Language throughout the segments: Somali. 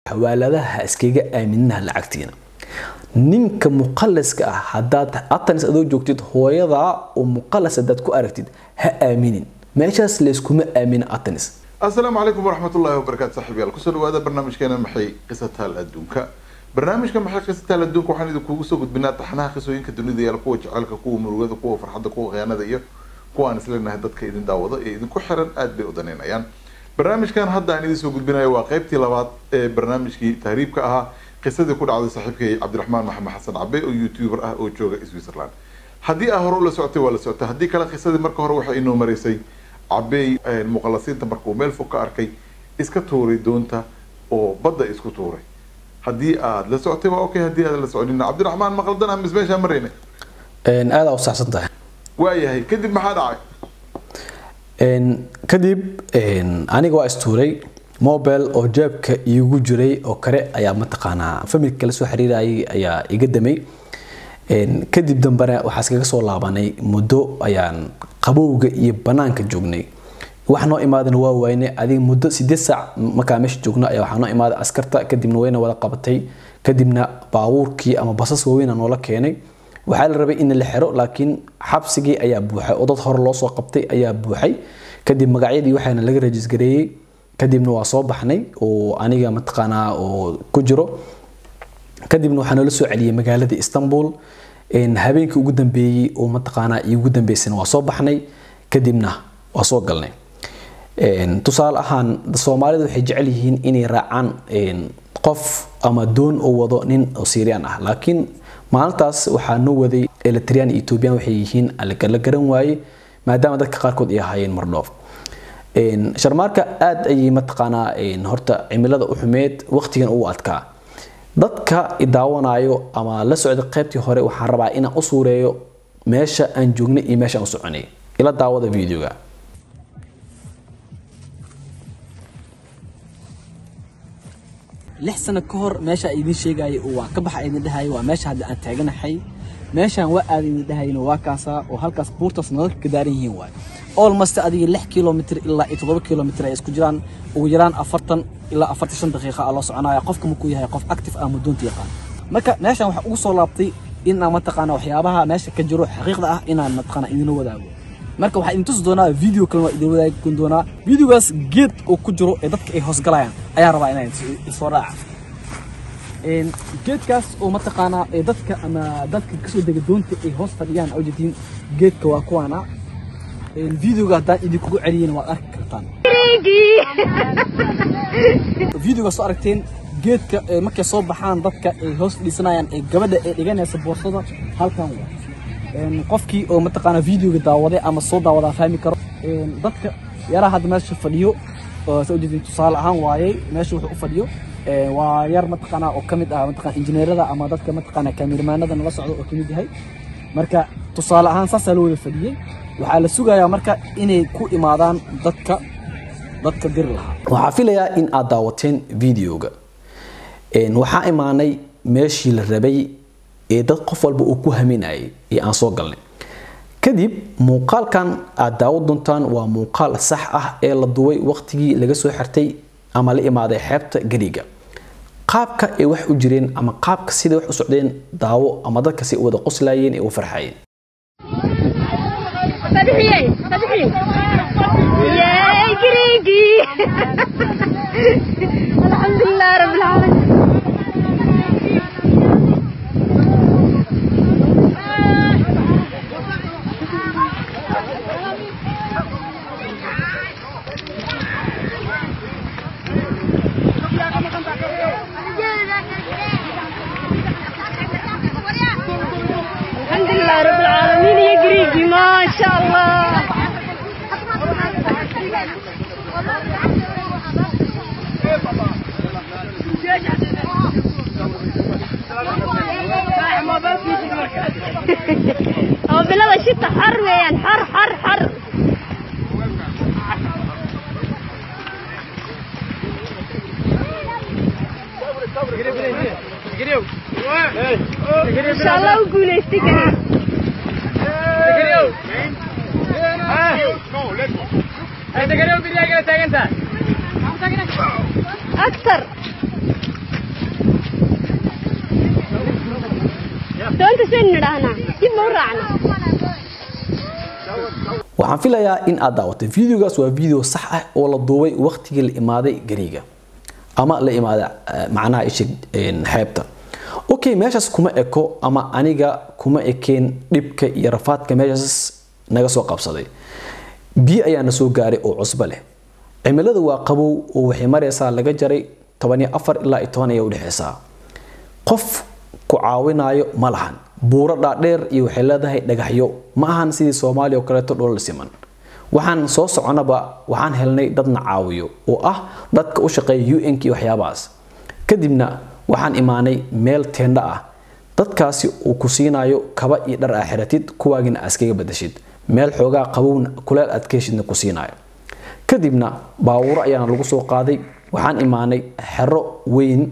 xawaaladaha ha iskaga aaminaha lacagtiina ninka muqalaska ah haddaad atanis adoo joogtid hooyadaa oo muqalas haddaad ku aragtid ha aaminin meeshaas layskuma aamina atanis asalaamu calaykum waraxmatullahi wabarakaatu saaxiibyaal kusoo dhawaada barnaamijkeena maxay qisataal adduunka barnaamijka maxay qisataal adduunka waxaan idinkugu soo gudbinaa taxnaha qisooyinka dunida yaala kuwa jecelka kuwa murugada kuwa farxadda kuwa khiyaanada iyo kuwa aan isleenahay dadka idin daawado ee idinku xiran aad bay u daneynayaan barnaamijkan hadda aan idin soo gudbinayo waa qeybtii labaad ee barnaamijkii tahriibka ahaa qisadii ku dhacday saaxiibkay cabdiraxmaan maxamed xasan cabe oo youtuber ah oo jooga switzerland haddii aa hore ula socotay waa la socotay haddii kale qisadii marka hore waxay inoo maraysay cabey muqalasiinta markuu meel fog ka arkay iska tuuray doonta oo badda isku tuuray haddii aad la socotay waa okay haddii aad la soconina cabdiraxmaan maqaldan amis meeshaa marayna aadaa u saxsan tahay waayahay kadib maxaa dhacay kadib aniga waa istuuray mobile oo jeebka iigu jiray oo kale ayaa mataqaanaa familka la soo xiriirayay ayaa iga damay kadib dambena waxaa iskaga soo laabanay muddo ayaan qabowga iyo banaanka joognay wax noo imaadana waa wayne adiga muddo sideed saac markaa meesha joogno ayaa waxaa noo imaaday askarta kadibna wayna wada qabatay kadibna baabuurkii ama basas waaweyn noola keenay waxaa la rabay in la xiro laakiin xabsigii ayaa buuxay oo dad hore loo soo qabtay ayaa buuxay kadib magacyadii waxaana laga rajisgareeyey kadibna waa soo baxnay oo aniga mataqaanaa oo ku jiro kadibna waxaa noola soo celiyey magaalada istanbul habeenkii ugu dambeeyey oo mataqaanaa iigu dambeysana waa soo baxnay kadibna waa soo galnay tusaale ahaan soomaalida waxay jecel yihiin inay raacaan qof ama doon oo wado nin oo syrian ah laakiin maalintaas waxaa noo waday eletrian iyo ethoobian waxay yihiin la garan waaye maadaama dadka qaarkood ay ahaayeen mardhoof sharmaarka aad ayay mataqaanaa horta cimilada u xumeed waqtigan ugu adkaa dadka idaawanayo ama la socda qaybtii hore waxaan rabaa inaan u suureeyo meesha aan joognay iyo meesha aan u soconay ila daawada videoga lix sano ka hor meesha idin sheegayay oo waa ka baxa idin dhahayay waa meesha hadda aan taaganahay meeshaan waa aad idin dhahayna waa kaasaa oo halkaas buurtaas nalalka ka daaran yihiin waay almost adiga lix kilomitr ilaa iyo toddoba kilomitr ay isku jiraan ugu yaraan afartan ilaa afartan shan daqiiqa aa loo soconaya qofka markuu yahay qof active ah muddoonta yaqaan marka meeshaan waxaa ugu soo laabtay inaan mataqaana waxyaabaha meesha ka jiro xaqiiqda ah inaan mataqaana idinla wadaago marka waxaa idin tusi doonaa video kalena waa idin wadaagi doonaa videogaas geed oo ku jiro ee dadka ay hoosgalayaan ayaa rabaa inaan isoo raaca geedkaas oo mataqaanaa ee dadka ama dadka kasoo dega doonta ay hoos fadhiyaan oo jeediin geedka waa kuwaana videoga haddaan idinkugu celiyena waad arki kartaan videoga soo aragteen geedka markay soo baxaan dadka ay hoos fadhiisanayaan ee gabadha ee dhiganaysa boorsada halkan waa qofkii oo mataqaanaa videoga daawaday ama soo daawadaa fahmi karo dadka yaraha hadda meesha fadhiyo soo jeedin tusaale ahaan waayey meesha wuxuu u fadhiyo waa yar mataqaanaa oo kamid ah mataqaana injineerada ama dadka mataqaanaa kaamiramanada nala socdo oo kamid yahay marka tusaale ahaan saasaa loo wada fadhiyey waxaa la sugayaa marka inay ku imaadaan dadka dadka diri lahaa waxaa filayaa in aad daawateen videoga waxaa imaanay meeshii la rabay ee dad qof walba uu ku haminayay ee aan soo galnay kadib muuqaalkan aad daawo doontaan waa muuqaal sax ah ee la duway waqtigii laga soo xirtay ama la imaaday xeebta gariga qaabka ay wax u jireen ama qaabka siday wax u socdeen daawo ama dadka si wada qoslayeen ee u farxayeen فتحيي فتحيي يا جريجي الحمد لله رب العالمين الحمد لله رب العالمين يا جريجي ما شاء الله هو بلاد الشتاء حر وين حر حر حر ان شاء الله وقول استقر اكثر dib ma u raacna waxaan filayaa in aad daawatay videogaas waa video sax ah oo la duubay waqtigii la imaaday gariga ama la imaaday eh, macnaha isha xeebta okay meeshaas kuma eko ama aniga kuma ekeen dhibka iyo rafaadka meeshaas naga soo qabsaday biyo ayaa na soo gaaray oo cusbo leh cimilada waa qabow oo waxay maraysaa laga jaray 14 ilaa 10 ayay udhexaysaa qof ku caawinayo ma lahan buuro dhaadheer iyo waxay leedahay dhagaxyo ma ahan sidii soomaaliya oo kaleeto dhulal siman waxaan soo soconaba waxaan helnay dadna caawiyo oo ah dadka u shaqeeya un-k iyo waxyaabahaas kadibna waxaan imaanay meel teendha ah dadkaasi uu ku siinayo kaba iyo dhar aa xiratid kuwaagina askaga badashid meel xoogaa qabowna kuleel aad ka heshidna ku siinayo kadibna baawuro ayaana lagu soo qaaday waxaan imaanay xero weyn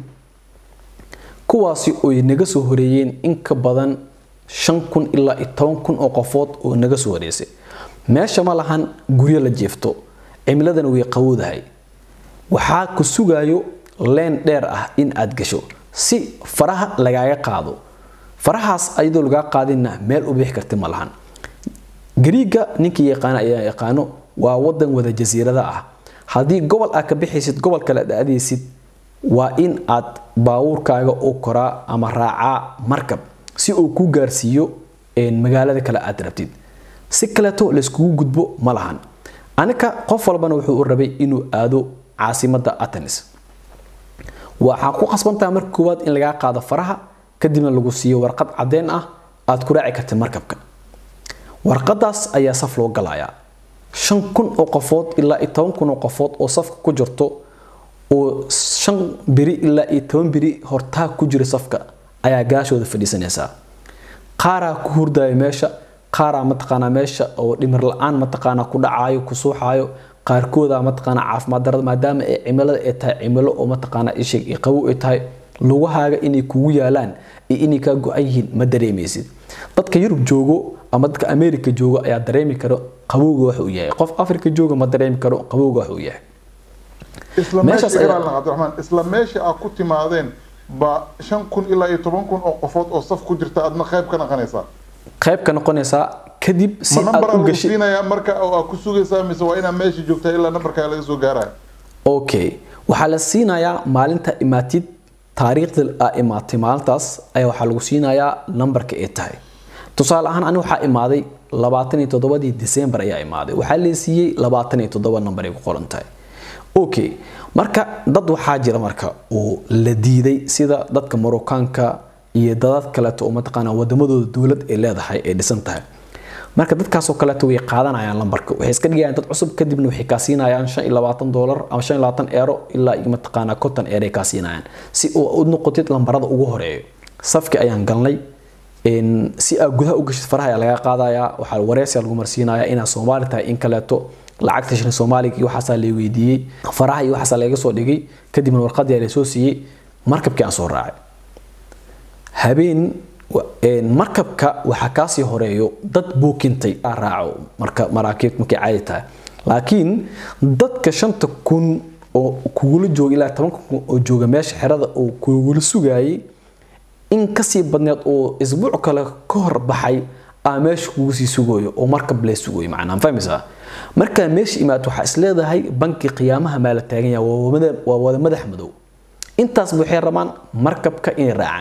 kuwaasi oy naga soo horeeyeen in ka badan shan kun ilaa iyo toban kun oo qofood oo naga soo horeysay meesha ma lahan guryo la jeefto cimiladana way qawowdahay waxaa ku sugayo leen dheer ah in aad gasho si faraha lagaaga qaado farahaas ayadoo lagaa qaadinna meel u bixi karti ma lahan gariiga ninkii yaqaana ayaa yaqaano waa wadan wada jasiirada ah haddii gobol aad ka bixaysid gobol kale aad aadaysid waa in aad baawurkaaga u koraa ama raacaa markab si uu ku gaarsiiyo magaalada kale aad rabtid si kaleeto layskugu gudbo ma lahan anika qof walbana wuxuu u rabay inuu aado caasimada atenis waxaa ku qasbantaha marka koowaad in lagaa qaado faraha kadibna lagu siiyo warqad cadeen ah aad ku raaci kartid markabka warqadaas ayaa saf loo galayaa shan kun oo qofood ilaa iyo toban kun oo qofood oo safka ku jirto oo shan beri ilaa iyo toban beri hortaa ku jira safka ayaa gaashooda fadhiisanaysaa qaaraa ku hurdaya meesha qaaraa mataqaanaa meesha oo dhimir la-aan mataqaanaa ku dhacaayo ku suuxaayo qaarkooda mataqaanaa caafimaad darada maadaama ay cimilada ay tahay cimilo oo mataqaanaa ishig iyo qabow ay tahay lugahaaga inay kugu yaalaan iyo inay kaa go-an yihiin ma dareemaysid dadka yurub joogo ama dadka america joogo ayaa dareemi karo qabowga wax uu yahay qof africa jooga ma dareemi karo qabowga wax uu yahay isla Meeshaas meesha ayaa- Ibrahim Cabdiraxmaan isla meesha aad ku timaadeen ba shan kun ilaa iyo toban kun oo qofood oo saf ku jirta aadna qayb ka naqanaysaa qayb ka noqonaysaa kadib si ma aad nambar u lagu gashid siinayaa marka oo aad ku sugaysaa mise waa inaad meesha joogtaa ilaa nambarkaa laga soo gaaraya okay waxaa la siinayaa maalinta imaatid taariikhda aa imaatay maalintaas ayaa waxaa lagu siinayaa nambarka ay tahay tusaale ahaan ani waxaa imaaday labaatan iyo toddobadii december ayaa imaaday waxaa la siiyey labaatan iyo toddoba nambar ay ku qoran tahay okay marka dad waxaa jira marka oo la diiday sida dadka marookaanka iyo dadad kaleeto oo mataqaanaa wadamadooda dowlad ay leedahay ay dhisan tahay marka dadkaasoo kaleeto way qaadanayaan lambarka waxay iska dhigayaan dad cusub kadibna waxay kaa siinayaan shan iyo labaatan doolar ama shan iyo labaatan eero ilaa iyo mataqaanaa konton eero ay kaa siinayaan si uu u noqotid lambarada ugu horeeyo safki ayaan galnay een, si aad gudaha u gashid faraha ayaa laga qaadayaa waxaa wareysiga lagu marsiinayaa inaad soomaali tahay in kaleeto lacagta shilin soomaaliga iyo waxaasaa la weydiiyey faraha iyo waxaasaa laga soo dhigay kadibna warqadii ayaa lasoo siiyey markabkii aan soo raacay habeen wa- een, markabka waxaa kaasii horeeyo dad buukintay aa raaco marka maraakiib markay caadi tahay laakiin dadka shanta kun oo kugula jooga ilaa tobanka kun oo jooga meesha xerada oo kugula sugaayay in kasii badneed oo isbuuc kale ka hor baxay aa meesha kugu sii sugayo oo markab lee sugayo macnaa ma fahmaysaa markaa meesha imaad waxaa isleedahay banki qiyaamaha maa la taagan yahay waa wada- waa wada madax madow intaas waxay rabaan markabka inay raacaan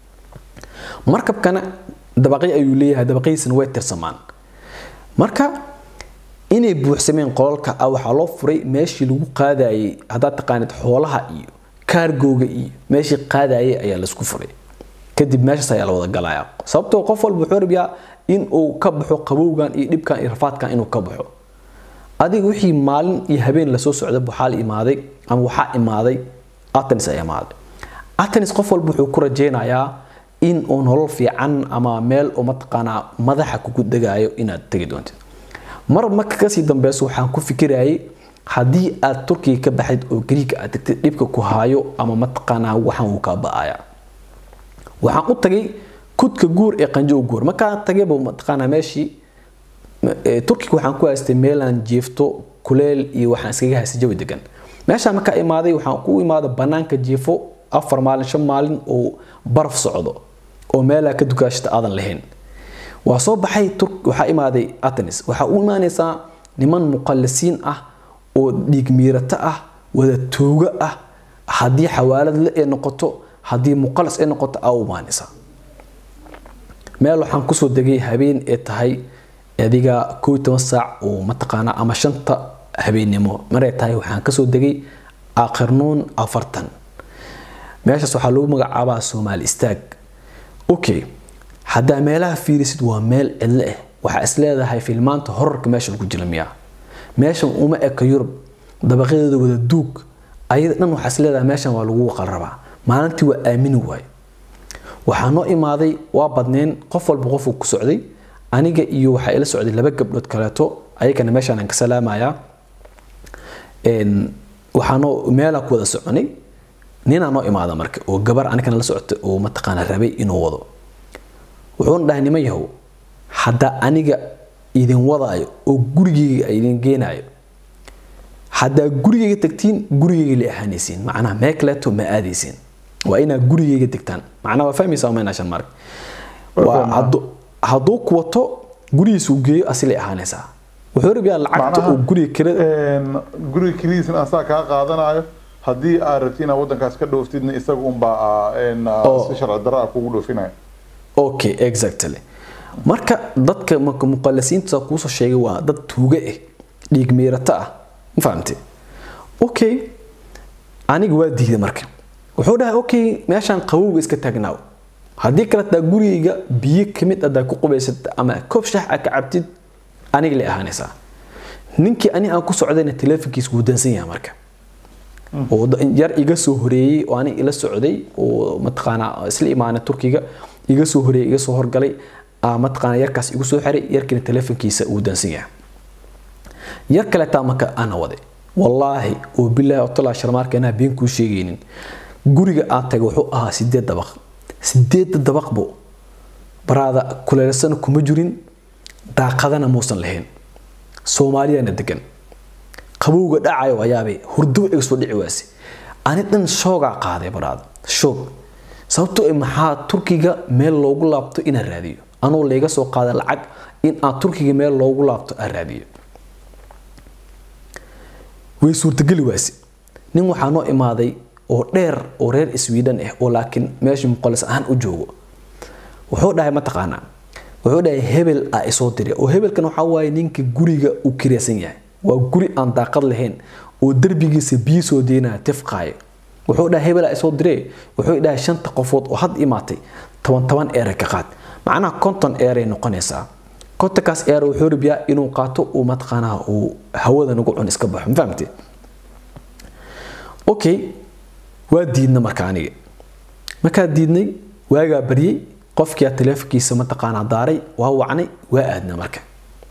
markabkana dabaqyo ayuu leeyahay dabaqyadiisana way tirsamaan marka inay buuxsameen qolalka ah waxaa loo furay meeshii lagu qaadayay haddaad taqaanid xoolaha iyo kaargooga iyo meeshii qaadayay ayaa laisku furay kadib meeshaas ayaa la wada galaya sababtoo qof walba wuxuu rabiyaa in uu ka baxo qabowgan iyo dhibkan iyo rafaadkan inuu ka baxo adiga wixii maalin iyo habeen lasoo socda waxaa la imaaday ama waxaa imaaday atenis ayaa imaaday atenis qof walba wuxuu ku rajeynayaa in uu nolol fiican ama meel oo mataqaanaa madaxa kugu degaayo inaad tegi doontid mar marka kasii dambeyso waxaan ku fikirayay haddii aad turkiga ka baxayd oo gariiga aad tagtid dhibka ku haayo ama mataqaanaa waxaan uu kaa ba'aya waxaan u tagay kudka guur ee qanjo guur markaa tagayba mataqaanaa meeshii e, turkiga waxaan ku haystay meelaan jiifto kuleel iyo waxaan iskaga haystay jawi degan meeshaan markaa imaaday waxaan ku imaaday banaanka jiifo afar maalin shan maalin oo baraf socdo oo meelaa ka dukaashata aadan lahayn waa soo baxay turk waxaa imaaday atenis waxaa u imaanaysaa niman muqallisiin ah oo dhiig miirato ah wada tooga ah haddii xawaalad la ee noqoto haddii muqallis ay noqoto aa u imaanaysaa meel waxaan kusoo degay habeen ee tahay adiga koo iyo toban saac oo mataqaanaa ama shanta habeennimo maray tahay waxaan kasoo degay aakhirnuun afartan meeshaas waxaa lagu magacaabaa soomaali istaag okay haddaa meelaha fiirisid waa meel cidlo ah waxaa is leedahay filmaanta horarka meesha lagu jira miyaa meeshan uma eka yurub dabaqyadeeda wada duug ayada dhan waxaa is leedahay meeshan waa lagu waqal rabaa maalintii waa aamini waay waxaa noo imaaday waa badneen qof walba qofuu ku socday aniga iyo waxaa ila socday laba gabdhood kaleeto ayagana meeshaan aan ka salaamayaa waxaanoo meelaa ku wada soconay ninaa noo imaada marka oo gabar anigana la socota oo mataqaana rabay inuu wado wuxuuna dhahay niman yahow haddaa aniga idin wadaayo oo gurigeyga idin geenaayo haddaa gurigeyga tagtiin gurigeyga la ahaanaysiin macnaha mee kaleeto ma aadaysiin waa inaa gurigeyga degtaan macnaha waa fahmaysaa umaynaa shan mark waa hadduu ku wato gurigiisa uu geeyo asilay ahaanaysaa wuxuu rabiyaa lacagta oo guriga kirada guriga kiridiisna asaa kaa qaadanayo haddii aad rabti inaad wadankaas ka dhooftidna isaga unbaa si sharci darra ah kugu dhoofinaya okay exactly marka dadka marka muqallisiinta kuusoo sheegay waa dad tuuga ah dhiig miirato ah ma fahamte okay aniga waa diiday marka wuxuu dhahay okay meeshaan qabowga iska taagnaaw haddii kale taa gurigayga biyo kamid adaa ku qubaysata ama koob shax a ka cabtid aniga la ahaanaysaa ninkii ani aan ku socdayna teleefonkiisa wuu dansan yahay marka oo yar iga soo horeeyey oo ani ila socday oo mataqaanaa isla imaanay turkiga iga soo horeeyey iga soo horgalay mataqaanaa yarkaas igu soo xiray yarkiina teleefonkiisa uu dansan yahay yar kaleetaa marka ana waday wallaahi oo bilaahi otolaa sharmaarka anaa been kuu sheegaynin guriga aan tagay wuxuu ahaa sideed dabaq sideedda dabaqbo baraada kuleelsana kuma jirin daaqadana muusan lahayn soomaaliyana degan qabowga dhacayo ayaabay hurdo iga soo dhici waase ani dhan shoogaa qaaday baraada shoog sababtoo ah maxaa turkiga meel loogu laabto inaan raadiyo anuu layga soo qaada lacag in aan turkiga meel loogu laabto aan raadiyo way suurtageli waase nin waxaa noo imaaday oo dheer oo reer sweden ah oo laakiin meesha muqalis ahaan u joogo wuxuu dhahay mataqaanaa wuxuu dhahay hebel a isoo diray oo hebelkan waxaa waaye ninka guriga uu kiraysan yahay waa guri aan daaqad lahayn oo derbigiisa biyo soo deynaya tifqaayo wuxuu dhahay hebel a isoo diray wuxuu dhahay shanta qofood oo had imaatay toban toban eere ka qaad macnaha konton eeray noqonaysaa kontonkaas eer wuxuu rabiyaa inuu qaato uu mataqaanaa uu hawada nagu cun iska baxo ma fahamtee okay waa diidna marka aniga markaa diidnay waagaa baryay qofkiyaa teleefonkiisa mataqaanaa daaray waa wacnay waa aadna marka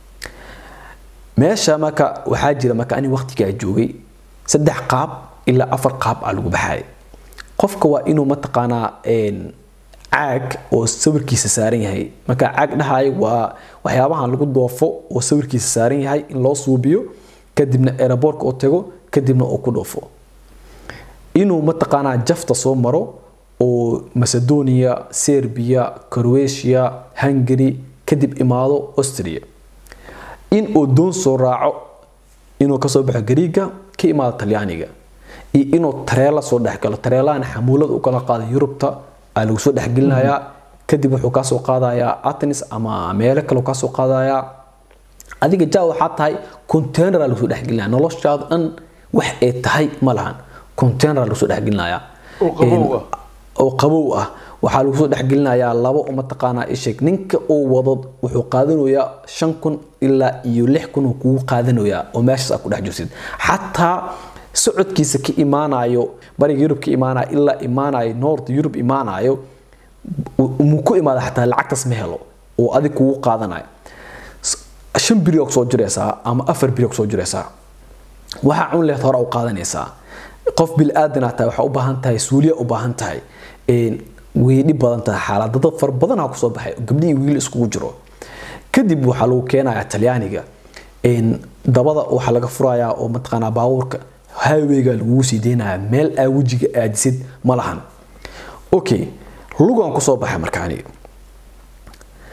meesha marka waxaa jira marka ani waqtigaa joogay saddex qaab ilaa afar qaab aa lagu baxaya qofka waa inuu mataqaanaa caag oo sawirkiisa saaran yahay marka caag dhahayo waa waxyaabahan lagu doofo oo sawirkiisa saaran yahay in loo suubiyo kadibna aeroboortka uu tago kadibna uu ku dhoofo inuu mataqaanaa jafta soo maro oo macedonia serbia croatia hungary kadib imaado austria in uu doon soo raaco inuu kasoo baxo gariiga ka imaado talyaaniga iyo inuu tareela soo dhexgalo tareelahana xamuulada u kala qaada yurubta aa lagu soo dhexgelinayaa kadib wuxuu kaasoo qaadayaa atenis ama meelo kale kaasoo qaadayaa adiga ja waxaa tahay container aa lagu soo dhexgelinaya noloshaada dhan wax ay tahay ma lahan container lagu soo dhexgelinayaa oo qabow ah waxaa lagu soo dhexgelinayaa laba oo mataqaanaa isheg ninka uu wado wuxuu qaadanayaa shan kun ilaa iyo lix kun uu kugu qaadanayaa oo meeshaas aad ku dhex jirtid xataa socodkiisa ka imaanayo bariga yurub ka imaanayo ilaa imaanayo north yurub imaanayo muu ku imaada xataa lacagtaas ma helo oo adig kugu qaadanayo shan biri oo kusoo jiraysaa ama afar biri oo kusoo jiraysaa waxaa cun lehed hore u qaadanaysaa qof bil-aadanaa tahay waxaa u baahan tahay suuliya u baahan tahay way dhib badan tahay xaalad dad fara badanaa kusoo baxay gabdhihii wiil iskugu jiro kadib waxaa lagu keenayaa talyaaniga dabada waxaa laga furayaa oo mataqaanaa baabuurka highwayga lagugu sii deynayaa meel aa wejiga aadisid ma lahan okay lugaan kusoo baxay marka aniga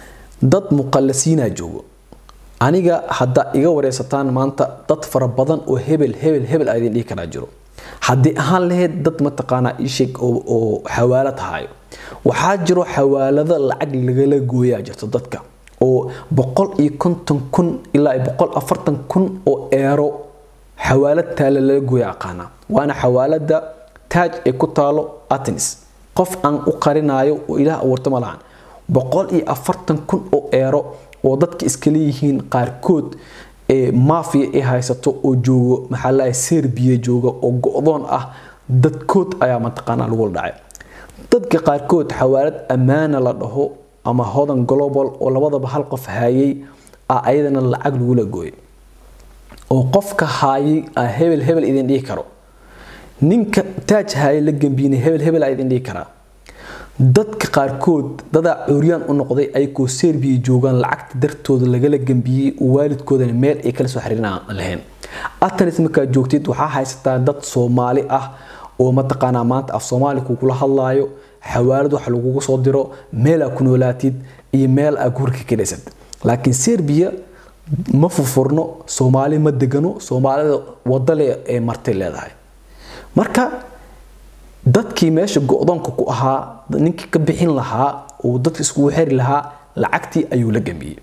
dad muqallasiinaa joogo aniga hadda iga wareysataan maanta dad fara badan oo hebel hebel hebel a idin dhihi karaa jiro haddii ahaan lahayd dad mataqaanaa isheeg oo xawaalad hayo waxaa jiro xawaalado lacag lagala gooyaa jirto dadka oo boqol iyo konton kun ilaa boqol afartan kun oo eero xawaalad taale lala gooya aqaana waana xawaalada taaj ee ku taalo atenis qof aan u qarinayo oo ilaah abuurta ma lahan boqol iyo afartan kun oo eero oo dadka iska leeyihiin qaarkood ee mafia ay haysato oo joogo maxaa lahay serbiya jooga oo go-doon ah dadkood ayaa mataqaanaa lagu dhacay dadka qaarkood xawaalad ammaana la dhaho ama hodan global oo labadaba hal qof hayay ah ayadana lacag lagula gooyay oo qofka haayay ah hebel hebel idin dhihi karo ninka taaj haayay la gambiyinay hebel hebel a idin dhihi karaa dadka qaarkood dadaa curyaan u noqday ayagoo serbiya joogaan lacagta dartooda lagala gambiyey oo waalidkoodana meel ay kala soo xiriiran lahayn atanis markaad joogtid waxaa haysataa dad soomaali ah oo mataqaanaa maanta af soomaali kugula hadlaayo xawaalad wax lagugu soo diro meel aa ku noolaatid iyo meel aa gurka ka dhisad laakiin serbiya ma furfurno soomaali ma degano soomaalida wadale ee martay leedahay marka dadkii meesha go-doonka ku ahaa ninkii ka bixin lahaa oo dadka iskugu xiri lahaa lacagtii ayuu la gambiyey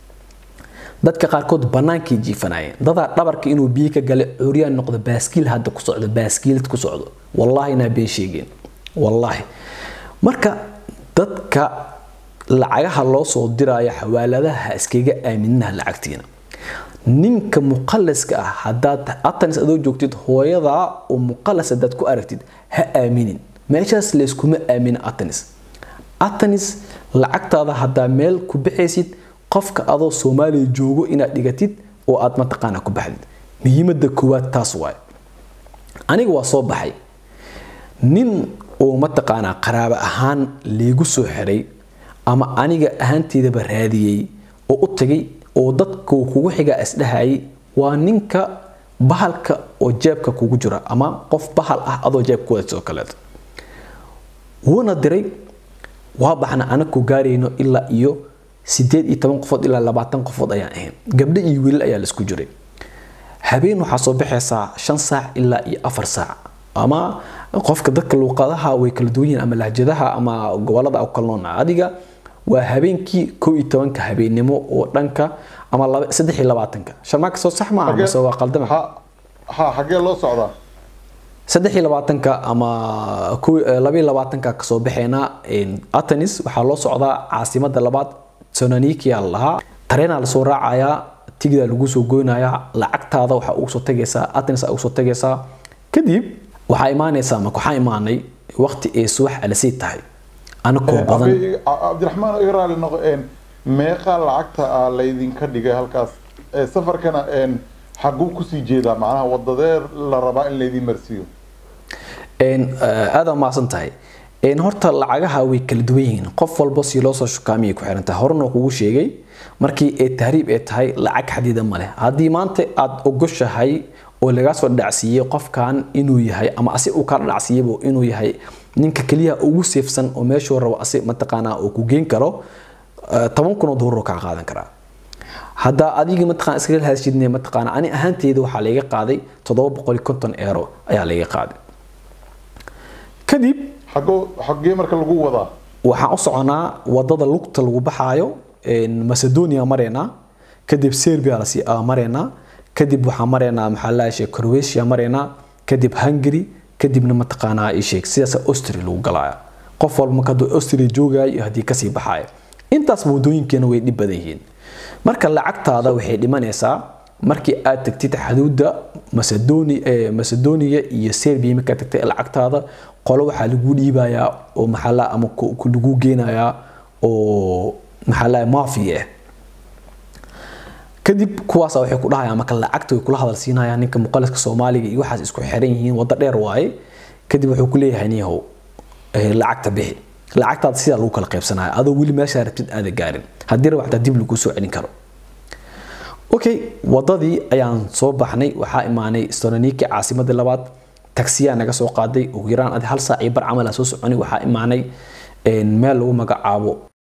dadka qaarkood bannaankay jiifanayeen dadaa dhabarka inuu biyo ka gale curyaan noqdo baaskiil hadda ku socdo baaskiilad ku socdo wallaahi inaa been sheegeen wallaahi marka dadka lacagaha loo soo diraayo xawaaladaha iskaga aaminaha lacagtiina ninka muqalaska ah hadaad atanis adoo joogtid hooyadaa oo muqalas hadaad ku aragtid ha aaminin meeshaas layskuma aamina atanis atanis lacagtaada hadaa meel ku baxaysid qofka adoo soomaaliya joogo inaad dhigatid oo aad mataqaana ku baxdid muhiimada koowaad taas waay aniga waa soo baxay nin oo mataqaanaa qaraabo ahaan liigu soo xiray ama aniga ahaanteedaba raadiyey oo u tagay oo dadka kugu xigaa isdhahayay waa ninka bahalka oo jeebka kugu jira ama qof bahal ah adoo jeebka wadato kaleeto wuuna diray waa baxna anaku gaarayno ilaa iyo sideed iyo toban qofood ilaa labaatan qofood ayaan ahayn gabdho iyo wiilal ayaa laisku jiray habeen waxaa soo baxaysaa shan saac ilaa iyo afar saac ama qofka dadka luuqadaha way kala duwan yihiin ama lahjadaha ama gobolada u kala noona adiga waa habeenkii kow iyo tobanka habeennimo oo dhanka ama saddex iyo labaatanka sharmaaka soo sax maaha mase waa qaldama ha xaggee loo socdaa saddex iyo labaatanka ama laba iyo labaatanka kasoo baxeena atanis waxaa loo socdaa caasimada labaad sonanikia lahaa tareenaa lasoo raacayaa tigidaa lagu soo goynayaa lacagtaada waxaa ugu soo tagaysaa atanis ugu soo tagaysaa kadib waxaa imaanaysaa marka waxaa imaanay waqti ay subax alasii tahay anakoo badan cabdiraxmaan iga raali noqo meeqa lacagta ah laydinka dhigay halkaas safarkana xaguu kusii jeedaa macnaha wadadeer la rabaa in laydin marsiiyo aada maasan tahay horta lacagaha way kala duwan yihiin qof walba si loo soo shukaamiyay ku xirantahay horena kugu sheegay markii ee tahriib ee tahay lacag xadiida ma leh haddii maanta aad ogoshahay oo lagaa soo dhacsiiyey qofkan inuu yahay ama asi uu kala dhacsiiyeyba inuu yahay ninka keliya ugu seefsan oo meeshuu rabo asi mataqaanaa uu ku geen karo toban kun oo doolar kaa qaadan karaa haddaa adiga mataqaan iskaga hadashidne mataqaana ani ahaanteyda waxaa layga qaaday toddoba boqol iyo konton eero ayaa layga qaaday kadib xagoo xaggee marka lagu wadaa waxaan u soconaa wadada lugta lagu baxaayo macedonia mareynaa kadib serbia lasii mareynaa kadib waxaan mareynaa maxaa la sheeg croatia mareynaa kadib hungary kadibna mataqaanaa ii sheeg sidaas austria lagu galaya qof walba marka hadduu austria joogaya iyo haddii kasii baxaya intaas wadooyinkeena way dhib badan yihiin marka lacagtaada waxay dhimanaysaa markii aad tagtid xuduudda macedonia iyo serbia markaad tagtay lacagtaada qolo waxaa lagu dhiibayaa oo maxaa ama lagu geenayaa oo maxaa la mafia ah kadib kuwaas waxay ku dhahayaan marka lacagta way kula hadal siinayaan ninka muqaliska soomaaliga iyo waxaas isku xiran yihiin waddo dheer waaye kadib wuxuu ku leeyahay niyahow lacagta bixi lacagtaada sidaa lagu kala qaybsanaya adoo weli meeshaa rabtid aada gaarin haddii raba xataa dib lagu soo celin karo okay wadadii ayaan soo baxnay waxaa imaanay stononiki caasimadii labaad taksiyaa naga soo qaaday ugu yaraan adi hal saac iyo bar camal aan soo soconay waxaa imaanay meel lagu magacaabo